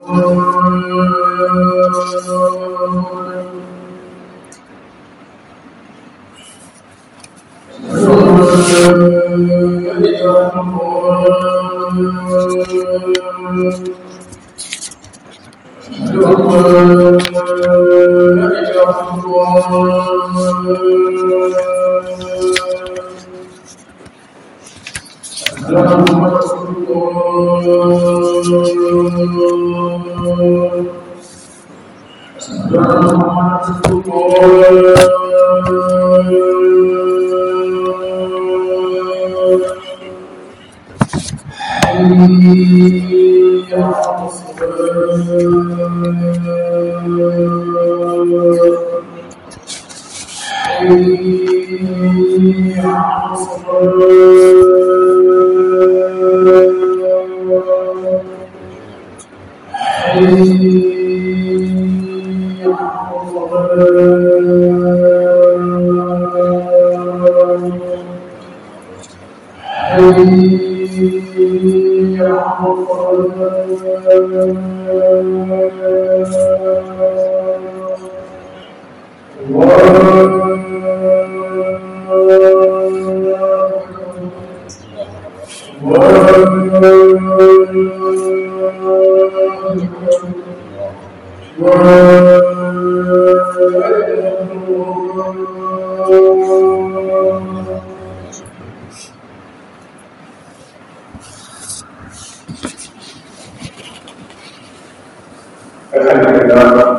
الحمد لله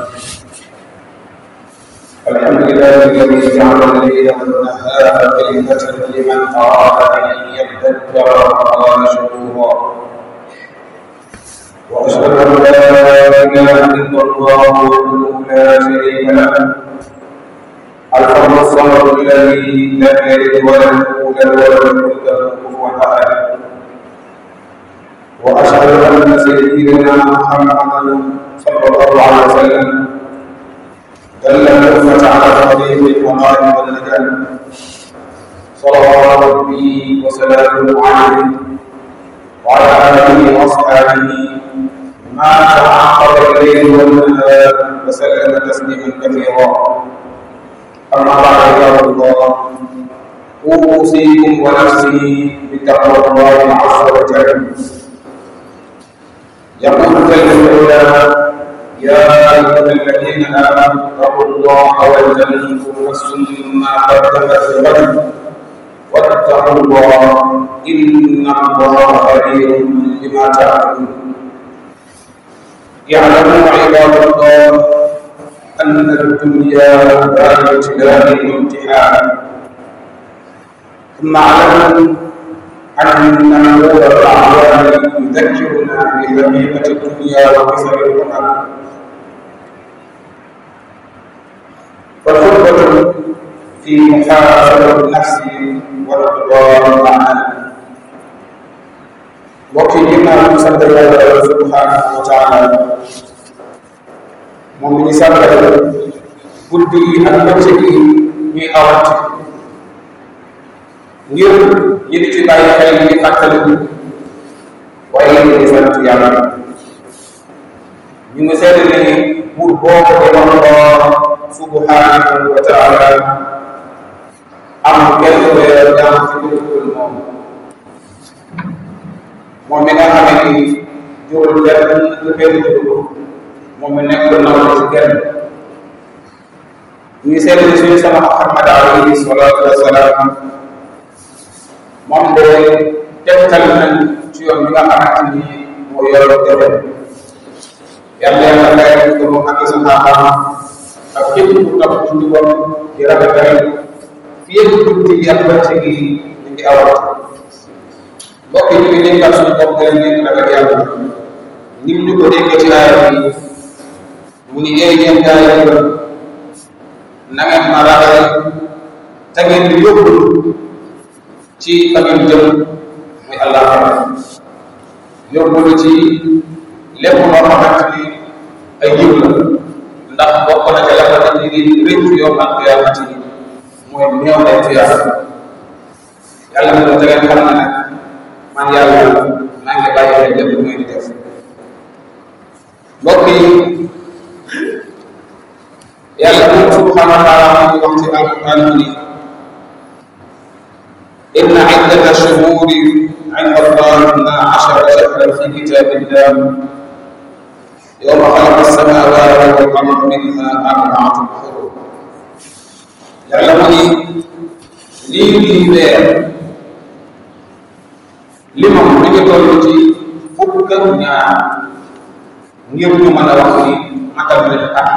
الحمد لله الذي جعل الليل والنهار كلمة لمن أراد أن يذكر وقال شكورا وأشهد أن لا إله إلا الله وحده لا شريك له الفرد الصمد الذي لم يلد ولم يولد ولم يكن له كفوا أحد وأشهد أن سيدنا محمدا صلى الله عليه وسلم دل الأمة على طريق الوقائم والنجاة صلوات ربي وسلامه عليه وعلى آله وأصحابه ما تعاقب الليل والنهار وسلم تسليما كثيرا أما بعد عباد الله أوصيكم ونفسي بتقوى الله عز وجل يقول جل وعلا يا ايها الذين امنوا اتقوا الله ولتنظر نفس ما قدمت لغد واتقوا الله ان الله خبير بما تعملون اعلموا عباد الله ان الدنيا دار ابتلاء وامتحان ثم اعلموا أن نور الأعوام يذكرنا بحقيقة الدنيا وكسر الأمم والخطبة في محاسبة النفس والاقتضاء المعنى وكلنا مسبح الله سبحانه وتعالى مؤمن سبح guddi yi ak bëccëg yi ñuy awante ngir ñi di ci bàyyi xel yi fàttaliku waaye ñu di sant yàlla ñu ngi seede ne buur boobu di Allah subhanahu wa taala am kenn weer jaam ci dëkkul moom moom mi nga xam ni jurul benn lu benn jurul moom mi nekk naw ci kenn ñu ngi seede ne suñu sama Muhammad alayhi salatu wasalaam moom de tegtal nañ ci yoon bi nga xamante ni moo yor tefe yàlla yàlla kay ko moom ak saxaabaam ak képp ku topp ci ndigoom di rafetal fii ak guddi gi ak bëccëg gi ñu ngi awat mbokk yi ñu ngi dénkal suñu bopp gën ngeen ragal yàlla nim ñu ko dénkee ci aaya bi mu ni ee yéen gaa yi na ngeen ma ragal te ngeen di yóbbu ci fa ngeen jëm muy àllaaxira yóbbu ci lépp loo xamante ni ay yiw la ndax bokk na ca la ko nit ñi di rëccu yow ak qiyaamati mooy néew ay tuyaat yàlla na te ngeen xam ne nag man yàlla maa ngi bàyyi leen lépp muy di def mbokk yi yàlla moom subhanahu wa taala mu ngi wax ci alquran mu ni inna iddata shuhuri inda allah na ashara shahran fi kitabillah yawma xalaqa samawati wal ard minha arbaatun xurum yàlla mu ni lii di weer limam mi ngi toll ci fukk ak ñaar ngir ñu mën a wax ni matal nañ at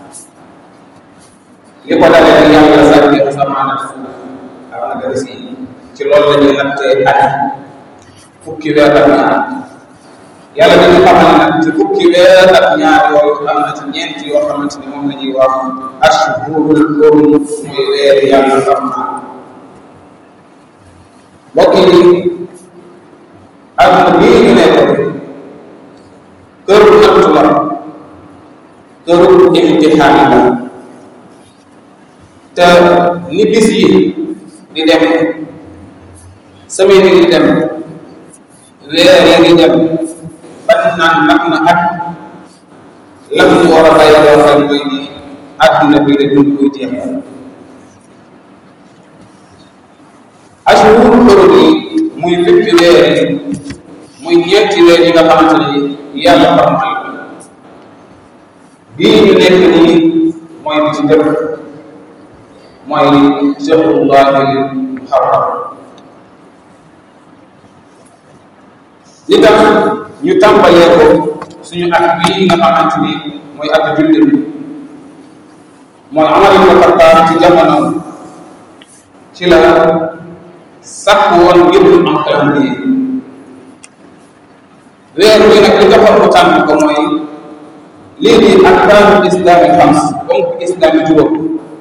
li ko dalee ni yàlla sàkki asamaan ak suuf ak nagari si ci loolu la ñuy nattee at fukki weer ak ñaar yàlla dañu xamal nag ci fukki weer ak ñaar yooyu am na ci ñeent yoo xamante ni moom la ñuy wax ashhurul hurum muy weer yàlla xam naa mbokk yi ak bii ñu nekk këru nattu la këru imtixaan la te ni bis yi di dem semaine yi di dem weer yi di dem ban naan mat na at lam ñu war a bàyyi loo xel mooy ni àdduna bi de dund koy jeexal ashhurul hurum yi muy fukki weer yi muy ñeenti weer yi nga xamante ni yàlla xamal bii ñu nekk nii mooy bi ci njëkk mooy shahrullahi muharram li tax ñu tàmbalee ko suñu at bii nga xamante ni mooy at jullit bi mooy Umar ibn Xattaab ci jamono ci la sàkk woon ngir ñu am calendrier weer bi nag li taxoon mu tànn ko mooy lii di arkaanu islaami xams donc islaami juróom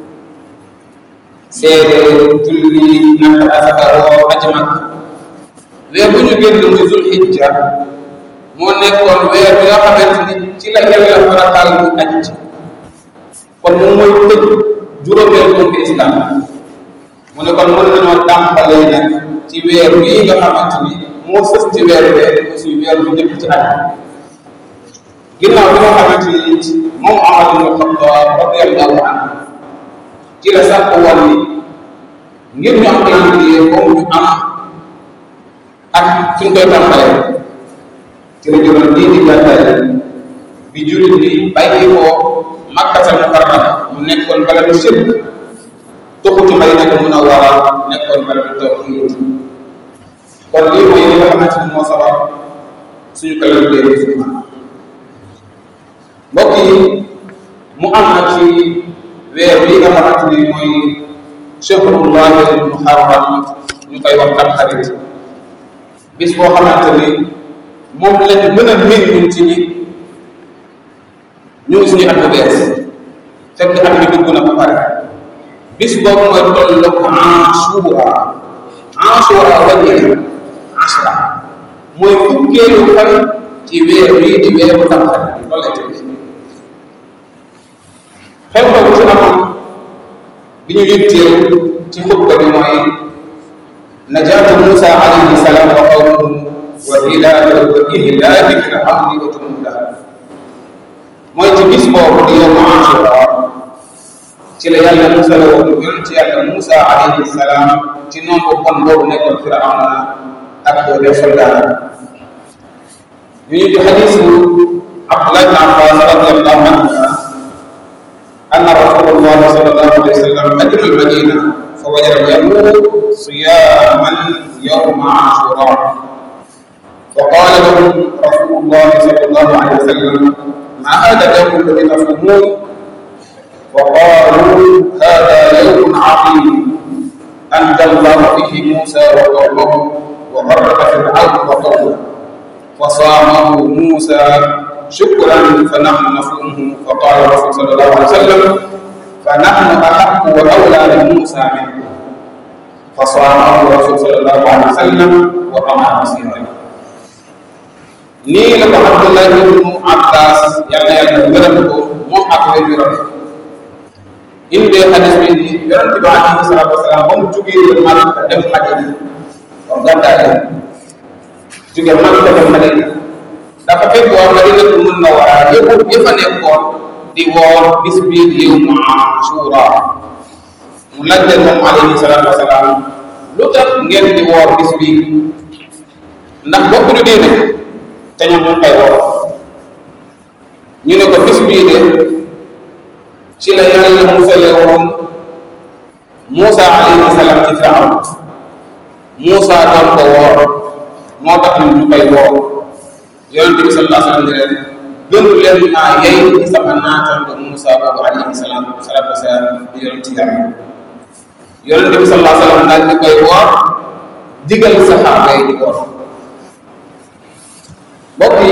seede julli natt asaka woo aj mag weer bu ñu génn muy zul hijja moo nekkoon weer bi nga xamante ni ci la yàlla farataal bu aj kon moom mooy tëj juróomeel donc islam mu ne kon mën nañoo tàmbalee nag ci weer bii nga xamante ni moo sës ci weer bee aussi weer bu njëkk ci at ginnaaw bi nga xamante ni moom Umar ibn Xattaab radiyallahu anhu ci la sàkk woon ni ngir ñu am calendrier boobu ñu am ak suñ koy tàmbalee ci la jëloon lii di gàddaay bi jullit bi bàyyi ko Makkatal Mukarrama mu nekkoon bala du sëb tuxu ci Madinatul Munawwara nekkoon bala du tawhiid kon lii mooy li nga xamante ni moo sabab suñu calendrier bi fi mbokk yi mu am na ci weer bi nga xamante ni mooy shahrullahi muharram ñu koy wax tamxarit bis boo xamante ni moom lañ mën a méngul ci ni ñu ngi suñu at bu bees fekk at bi dugg na ba pare bis boobu mooy tolloog Ashura Ashura wàññi asra mooy fukkeelu fan ci weer bii di weeru tamxarit loolu lay tëdd xew-xew bu ci amoon bi ñu yitteel ci xutba bi mooy najaatu Musa alayhi salaam wa qawmuhu wa ilaaka wa ihlaaki fir'awna wa junuudah mooy ci bis boobu di yowmu Ashura ci la yàlla Musa la woon yonent yàlla Musa alayhi salaam ci nombre kon boobu nekkoon Firawna ak des soldats ñu ñu di xadiisu Abdullah ibn Abbas radiyallahu anhu أن رسول الله صلى الله عليه وسلم قدم المدينة فوجد اليهود صياما يوم عاشوراء فقال لهم رسول الله صلى الله عليه وسلم ما هذا اليوم الذي تصومون وقالوا هذا يوم عظيم أنجى الله به موسى وقومه وغرق فرعون وقومه فصامه موسى شكرا فنحن نصومه فقال الرسول صلى الله عليه وسلم فنحن احق واولى بموسى منه فصامه الرسول صلى الله عليه وسلم وامر مسيرا nii la ko Abdullah ibnu Abbas yàlla yàlla gërëm ko moom ak wér yu rafet indee xadis bi ni yonent bi alayhi salaatu wasalaam ba mu jugee Makka dem Madina kon gàddaay jóge Makka dem Madina dafa fekkoon Madinatul Munawwara yëpp yëpp a nekkoon di woor bis bii di yawmu Ashura mu laaj leen moom alayhi salaatu wasalaam lu tax ngeen di woor bis bii ndax bokk du diine te ñoom ñu koy woor ñu ne ko bis bii de ci la yàlla musale woon Muusa alayhi salaam ci Firawn Muusa doon ko woor moo tax ñu koy woor yonente bi sallallahu alayhi wa sallam ne leen gënu leen maa yey ci sama naataango Muusa boobu alayhi salaam salaatu wasalaam di yonente yàlla yonente bi sallallahu alayhi wa sallam daal di koy woor digal saxaaba yi di woor mbokk yi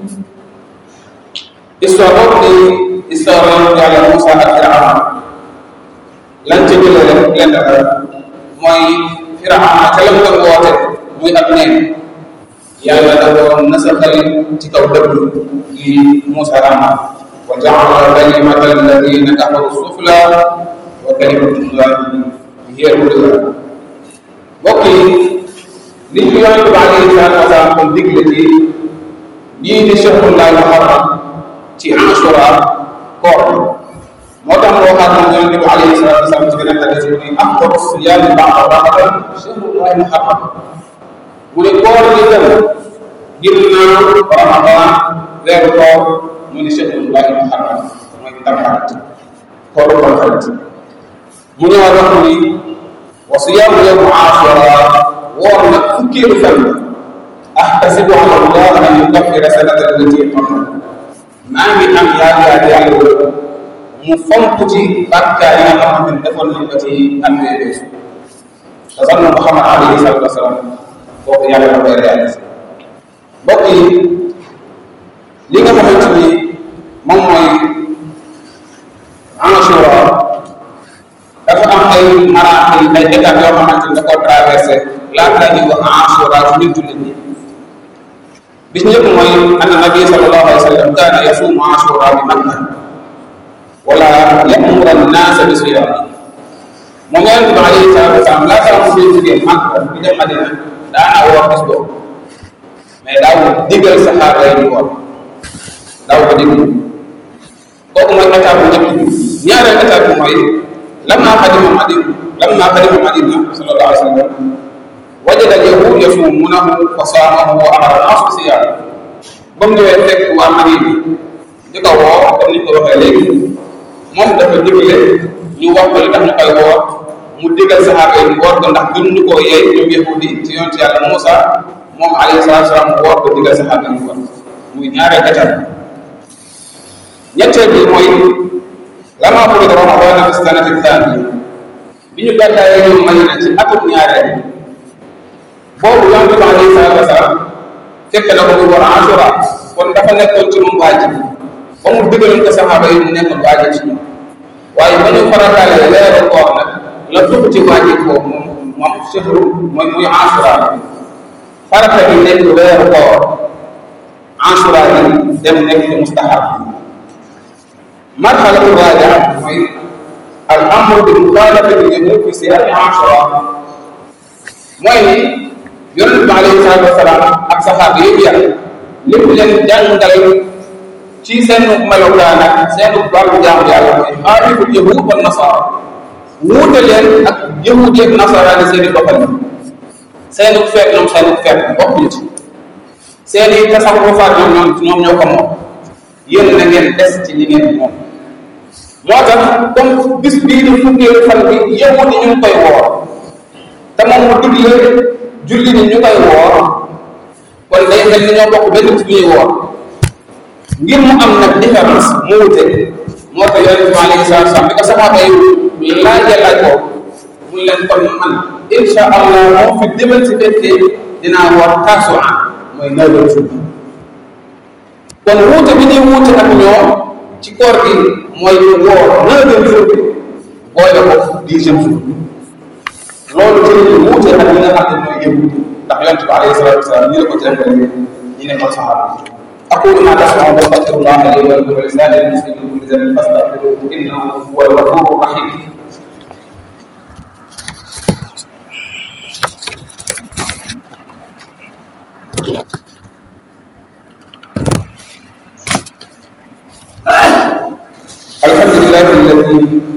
histoire boobu di histoire yàlla Muusa ak Firawn lan ca jëlee rek lenn la mooy Firawna ca lam doon woote muy ab neen yàlla da doon nasaxal ci kaw dëgg li Muusa rama wa jaala kalimata alladina kafaru sufla wa kalimatullahi hiya al-ulya mbokk yi li ñu yonent bi alayhi salaatu wasalaam kon digle ci lii di shahrullahi muharram ci Ashura koor moo tax moo waxaat moom yonente bi alayhi salatu wasalam ci beneen hadis mu ne afdalu siyaami ba'da ramadan shahrullahi muharram mu ne koor gi gën ginnaaw ramadan weeru koor mu ne shahrullahi muharram mooy tamxarit kooru tamxarit mu ñëwaat wax ni wa siyaamu yawmu ashura woor nag fukkeelu fan ahtasibu ala allah an yukaffira sanata allati qabla maa ngi am yaakaar yàlla mu fonk ci bàkkaar yi nga xamante ni defoon nañ ko ci am yooyu weesu te sax na Muhammad alayhi salatu wasalaam kooku yàlla da koy réalisé mbokk yi li nga xamante ni moom mooy Ashura dafa am ay maraaxil ay étapes yoo xamante ni da koo traversé laata ñuy wax Ashura ci nit jullit ñi bis njëkk mooy anna nabi sallallahu alayhi wa sallam kaana yasuumu Ashura bi Makka wala yamuru annaasa bi siyaami moom yonent bi alayhi salaatu wasalaam laata mu fi jógee Makka bi dem Madina daana woor bis boobu mais daaw digal saxaaba yi di woor daaw ko digal kooku mooy étape bu njëkk bi ñaareel étape bi mooy lamma qadima Madina lamma qadima Madina sallallahu alayhi wa sallam wajada al-yahuud yasuumuunahu fa saamahu wa amara an-naas bi siyaami ba mu ñëwee fekk waa Madina di ko woo comme ni ko waxee léegi moom dafa digle ñu wax ko li tax ñu koy woor mu digal saxaaba yi woor ko ndax gën ñu koo yey ñoom yahudi ci yonent yàlla Muusa moom alayhi salaatu salaam mu woor ko digal saxaaba yi woor muy ñaareel étape ñetteel bi mooy lama furida Ramadan fi sanati thaniya bi ñu gàddaayee ñoom Madina ci atum ñaareel boobu yonent bi alayhi salaatu wasalaam fekk na ko mu war Ashura kon dafa nekkoon ci moom waajib ba mu digaloon ko saxaaba yi mu nekkoon waajib ci ñoom waaye ba ñu farataalee weeru koor nag la tudd ci waajib boobu moom moom sehru mooy muy Ashura farata bi nekk weeru koor Ashura bi dem nekk ci mustahab marxalatu raaja mooy al amru bi muxaalafati al-yahuud fi siyaami Ashura mooy ni yonent bi alayhi salaatu wasalaam ak saxaaba yëpp yàlla lépp leen jàngal ci seen melokaan ak seen wàllu jaamu yàlla mooy xaaliful yahud wa nasara wuute leen ak yahud yeeg nasara ni seen i doxalin seen i feet ñoom seen i feet bokkuñu ci seen i tasarufaat ñoom ñoom ñoom ñoo ko moom yéen na ngeen des ci li ngeen moom moo tax comme bis bii di fukkeelu fan bi yahud yi ñu ngi koy woor te moom mu digle julli ni ñu koy woor kon day mel ni ñoo bokk benn ci ñuy woor ngir mu am nag différence mu wute moo tax yonent bi alayhi salaatu salaam bi ko saxaaba yi laajee laaj ko mu leen kon man insha allah moo fi demal si fekkee dinaa woor taasua mooy neuvième jour kon wuute bi ñuy wuute ak ñoom ci koor gi mooy woor neuvième jour bi boole ko dixième jour loolu ci la ñu wuute ak ñi nga xam ne mooy yëngu ndax yonent bi alayhi salaatu wasalaam ñi la ko jàngale ñi ne ko saxaaba أقول ما تسمعون وأستغفر الله لي ولكم ولسائر المسلمين من كل ذنب فاستغفروه إنه هو الغفور الرحيم الحمد لله الذي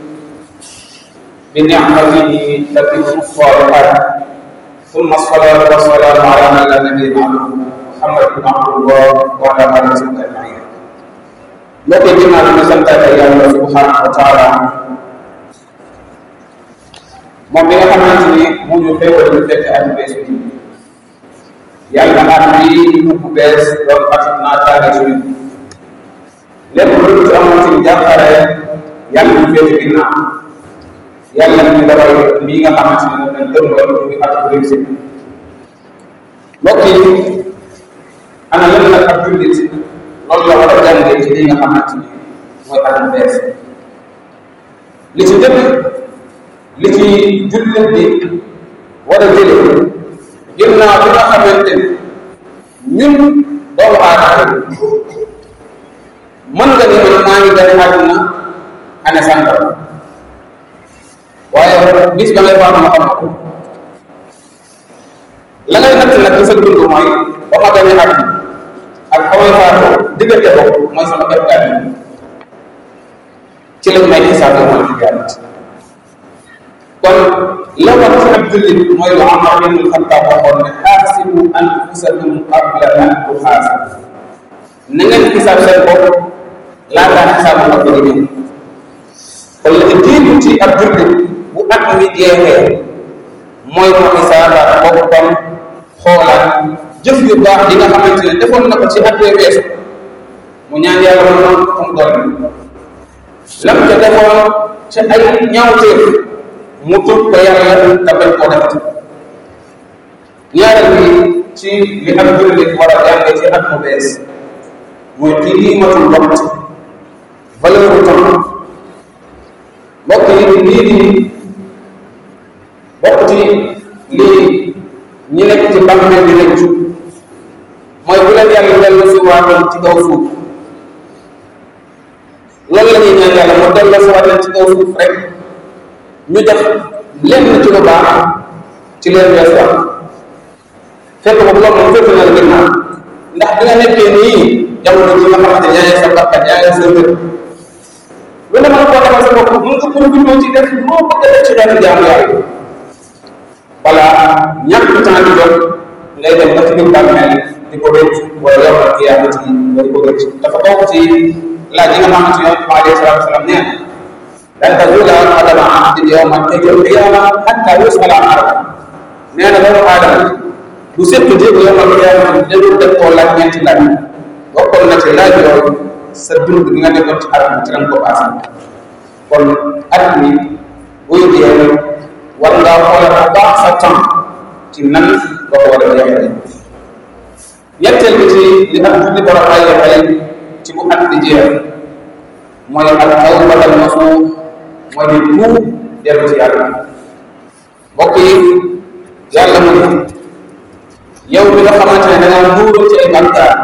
بنعمته تتم الصالحات ثم الصلاة والسلام على من لا نبي بعده محمد بن عبد الله وعلى آله وصحبه أجمعين mbokk yi ginnaaw bi ñu santaate yàlla subhanahu wa taala moom bi nga xamante ni mu ñu xéewal ñu fekk at bees bi yàlla at bi bu bees doon at naataale suñu lépp lu ci amoon ci jàppare yàlla ñu féete ginnaaw yàlla ñu dawal lii nga xamante ni moom lañ dëngoon muy at bu réussite mbokk yi ana lan nag ab jullit loolu la war a jàngee ci lii nga xamante ni mooy at bu bees li ci njëkk li ci jullit bi war a jële ginnaaw bi nga xamante ni ñun doomu aadama mën nga ni man maa ngi gane àdduna ane sàngal waaye bis ba ngay faatu ma xam ko la ngay natt nag ci sa dund mooy ba ma gane àdduna ak fa may faatoo diggante boobu mooy sama kepkaat yi ci lañ may xisaab mooy ci gàtt kon la war ci ab jullit mooy lu Umar ibn Xattaab waxoon ne xaasibu anfusakum qabla an tuxaasabu na ngeen xisaab seen bopp laataa xisaabu ak di ñëw kon la jiitu ci ab jullit bu at mi jeexee mooy mu xisaabaat boppam xoolaat jëf yu baax yi nga xamante ne defoon na ko ci at wee weesu mu ñaan yàlla mu noonu fu mu doon lam ca defoon ca ay ñaawteef mu tut ko yàlla te bañ koo defati ñaareel bi ci li ab jullit war a jànge ci at mu bees mooy qiimatul waqt valeur bu temps mbokk yi lii di bokk ci lii ñi nekk ci bàmmeel di rëccu mooy bu leen yàlla dellu si waatoon ci kaw suuf loolu la ñuy ñaan yàlla mu dellu si waatoon ci kaw suuf rek ñu def lenn ci lu baax ci leen wees wax fekk boobu loolu moom fekk na la ginnaaw ndax bi nga nekkee nii jamono ji nga xamante yaa ngi sa bakkan yaa ngi sa wér lu ne mën koo defal sa bopp mën nga profité ci def moo bëgg a def ci xeetu jaamu yàlla voilà ñàkk temps di jot ngay dem ba ci biir bàmmeel di ko rëcc wala yow ak yaa ci nga di ko rëcc dafa bokk ci laaj yi nga xamante ne yonent bi alayhi salaatu salaam nee na lan tazula qadama abdin yawma al-qiyama hatta yus'ala an arba nee na doomu aadama du sépp jéego yawma al-qiyama dañu def koo laaj ñeenti laaj bokkoon na ci laaj yooyu sa dund bi nga nekkoon ci at mi ci lañ ko passé kon at mi buy jeex war ngaa xoolal bu baax sa temps ci nan nga ko war a jeexale ñetteel bi ci li at julli war a bàyyi xel ci bu at di jeex mooy ak tawbatal nasuux mooy di tuub dellu ci yàlla mbokk yi yàlla mu ne yow mi nga xamante ne da ngaa nuuru ci ay bàkkaar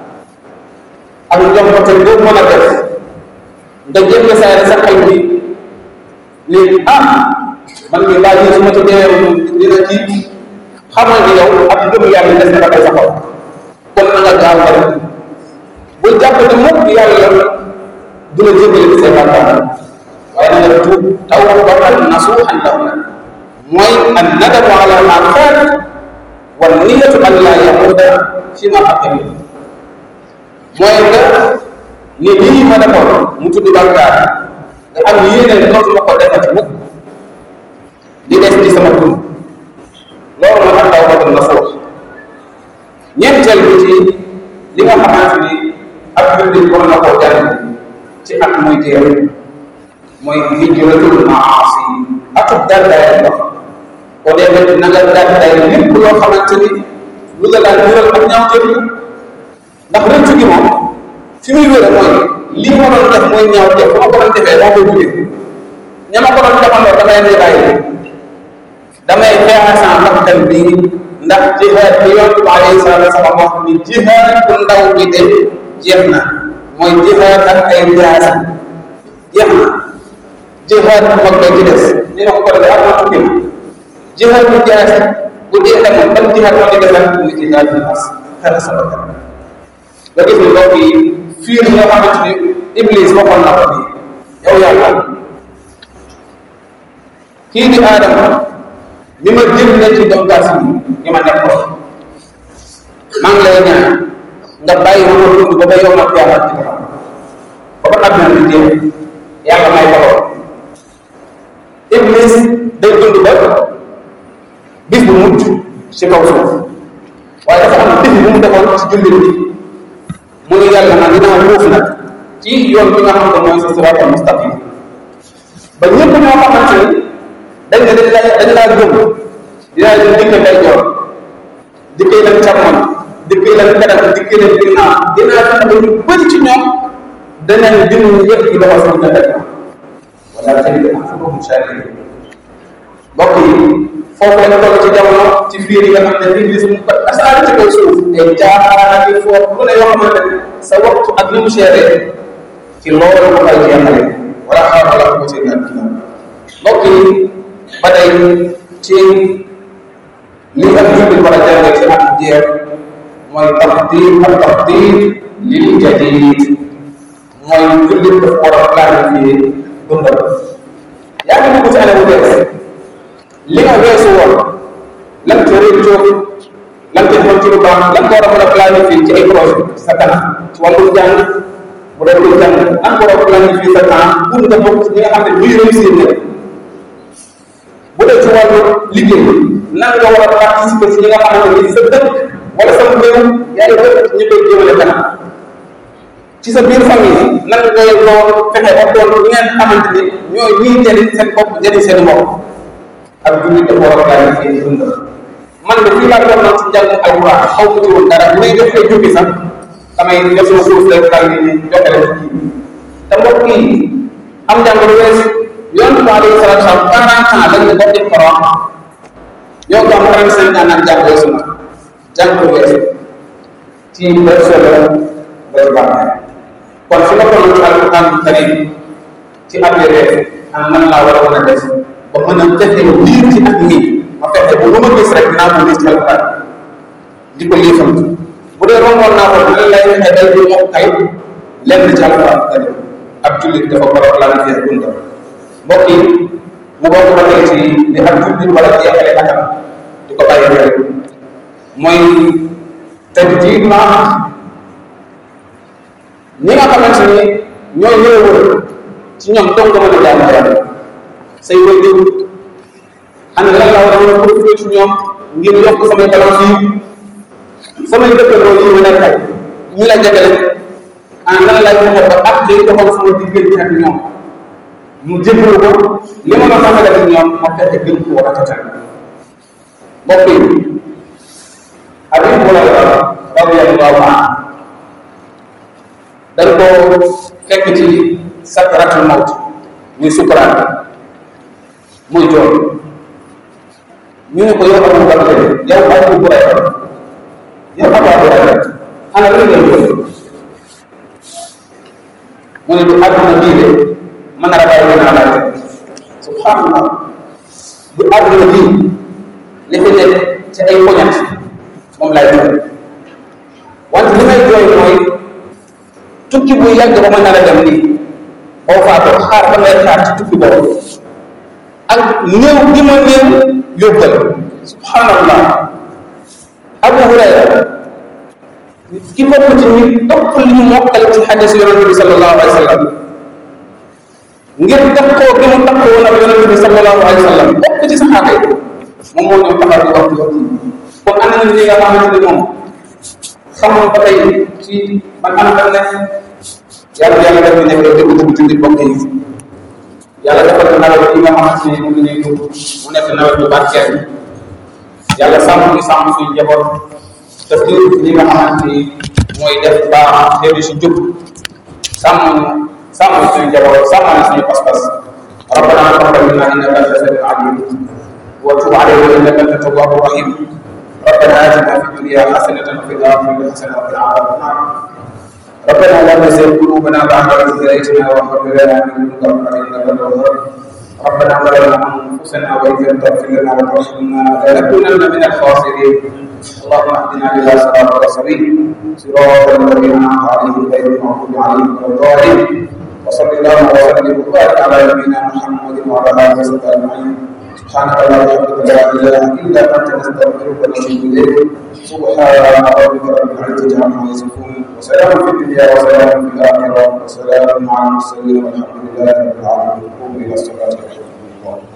ak njombote boo mën a def nga jënd saa sa xel bi ni ah man mi baa ji su ma ci deewee dina ci xamal ni yow ak ngëm yàlla des na dafay saxaw kon na nga gaaw rek bul jàpp ne mukk yàlla du la jéggale ci say bàkkaar waaye na nga tuub tawbatan nasuuhan lahu nag mooy an nadamu ala ma faat wa niyatu an laa yamuuda fi ma aqim mooy nga ni lii ma defoon mu tudd bàkkaar nga am yéene dootuma ko defati mukk di des ci sama dund loolu mooy ak tawbatan nasuuh ñeenteel bi ci li nga xamante ni ab jullit war na koo jàng ci at muy jeex mooy hijratul maasi ak gàddaay ndox ko defee na nga gàddaay lépp loo xamante ni lu la daan jural ak ñaaw jëf ndax rëccu gi moom fi muy wére mooy lii ma doon def mooy ñaaw jëf bu ma ko doon defee moo koy jugee ña ma ko doon defandoo damay ne bàyyi damay xeexa sa bakkan bi ndax jihaad bi yoon bi alayhi salaatu wasalaam wax ni jihaad bu ndaw bi de jeex na mooy jihaad ak ay jaasi jeex na jihaad bu mag ba ci des ñu ne ko ko defee ak ma tukki ma jihaad bu jaasi bu dee demoon ban jihaad moo di defal ni jihaad bi nas xeex sa bakkan nga gis ni mbokk yi fiir yi nga xamante ni iblis waxoon na ko nii yow yàlla kii di aadama mi ma génne ci dongaas yi ñi ma nekkoon maa ngi lay ñaan nga bàyyi ma ma dund ba ba yow ma yàlla ci kanam ba ba àdduna bi jeex yàlla may ko iblis day dund ba bis bu mujj ci kaw suuf waaye dafa am bis bu mu defoon ci jullit bi mu ne yàlla nag dinaa wuuf nag ci yoon bi nga xam ne mooy sa siraatal mustaqim ba ñëpp ñoo xamante ni dañ ne dañ laa dañ laa gëm dinaa leen dikke day joor dikkee leen càmmoñ dikkee leen kanam dikkee leen ginnaaw dinaa fexe ba ñu bëri ci ñoom danañ dinu yëpp ci loxo sama nga def wala tamit anfusahum shakirin mbokk yi foofu lañ toll ci jamono ci biir yi nga xam ne iblis mu ko asaari ci kaw suuf ay caaxaan yi foofu lu ne yoo xamante ne sa waxtu ak ni mu seeree ci loolu mu koy jeexale wala xaar wala ko ci ñaan mbokk yi ba tey ci li ak jullit war a jàngee ci at jeex mooy taxdir ak taxdir lil jadid mooy jullit dafa war a planifier dundal yaa ngi dugg ci année bu bees li nga weesu woon lan ca réccoo lan ca defoon ci lu baax lan ko war a mën a planifier ci ay projet sa kanam ci wàllum jàng bu dee koy jàng lan ko war a planifier sa temps pour nga bokk ci ñi nga xam ne ñuy réussir ne bu dee ci wàllu liggéey nan nga war a participer ci ñi nga xamante ni sa dëkk wala sa réew yaa ngi dëkk ñu koy jëmale kanam ci sa biir famille nan ngay doon fexe ba doon ñi ngeen xamante ni ñooy ñuy jëriñ seen bopp jëriñ seen bopp ak jullit dafa war a planifier di dundal man de fii laa doon nag ci njàng alquran xaw ma ci woon dara bu may def ay jukki sax damay def sama suuf rek daal di joxe leen kii te mbokk yi am njàng lu wees yonent bi alayhi salatu wasalam quarante ans lañ ne bokk ci Coran yow ko am trente cinq ans nag jàng weesu na jàng ko weesu ci def solo ba ci bàmmeel kon fi nga toll ci alquran karim ci ab yére am nan laa war a mën a def ba mën a fexe liir ci at mi ma fexe bu lu ma gis rek dinaa ko gis ci alquran di ko liifam bu dee romboon naa ko nan lay fexe day du mokk kay lenn ci alquran karim ab jullit dafa war a planifier dundam mbokk yi mu bokk ba tey ci li ab jullit wala jeexale atam di ko bàyyi xel mooy tajdiid ma ñi nga xamante ni ñoo ñëw wër ci ñoom dong nga mën a jaamu yàlla say wajur ana lan la war a mën a profité ci ñoom ngir yokk samay balance yi samay dëkkandoo yi ma nekkal ñi la jegale ana lan lay fexe ba ak day doxal sama diggante ak ñoom mu jébbalu ko li ma la xamale ak ñoom ma fexe gën ko war a tatal mbokk yi Abi Hurayra radiyallahu anhu dañ ko fekk ci sakratul mawt muy sukuraat muy jooy ñu ne ko yow Abu Bakr yow Abu Hurayra yow Abu Hurayra ana lu ngeen jooy mu ne du àdduna bii de mën na la bàyyi gën a laajte subhanallah du àdduna bii li fi nekk ci ay poñat moom laay jooy wante li may jooy mooy tukki bu yàgg ba ma nar a dem nii boo faatoo xaar ba ngay xaar ci tukki boobu ak néew gi ma néew yóbbal subhanallah abu hurayra ki bokk ci ñi topp li ñu mokkal ci xadis yonente bi sallallahu alayhi wa sallam ngir takkoo gi mu takkoo woon ak yonente bi sallallahu alayhi wa sallam bokk ci saxaaba yi moom moo ñëw taxaw di wax ci wax kon ana na ñi nga xamante ni moom xamoon ba tey ci man ana tam ne yàlla yàlla def ñu nekk dëgg dëgg jullit bokk yi yàlla defal ko nawet yi nga xamante ni moom la ñuy dugg mu nekk nawet bu barkeel yàlla sàmm ñu sàmm suñu njaboot te fi li nga xamante ni mooy def baax xeetu si jub sàmm ñu sàmm suñu njaboot sàmm ñu suñu pas-pas ربنا تقبل منا انك انت السميع العليم وتب علينا انك انت التواب الرحيم ربنا اتنا في الدنيا حسنه وفي الاخره حسنه وقنا عذاب النار ربنا لا تزغ قلوبنا بعد إذ هديتنا وهب لنا من لدنك رحمة إنك أنت الوهاب ربنا ظلمنا أنفسنا وإن لم تغفر لنا وترحمنا لنكونن من الخاسرين اللهم اهدنا إلى صراطك السبيل صراط الذين أنعمت عليهم غير المغضوب عليهم ولا الضالين وصل اللهم وسلم وبارك على نبينا محمد وعلى اله وصحبه اجمعين سبحانك اللهم وبحمدك لا اله الا انت نستغفرك ونتوب اليك سبحان ربك رب العزه عما يصفون وسلام في الدنيا وسلام في الاخره وسلام على المرسلين والحمد لله رب العالمين قوموا الى الصلاه ورحمه الله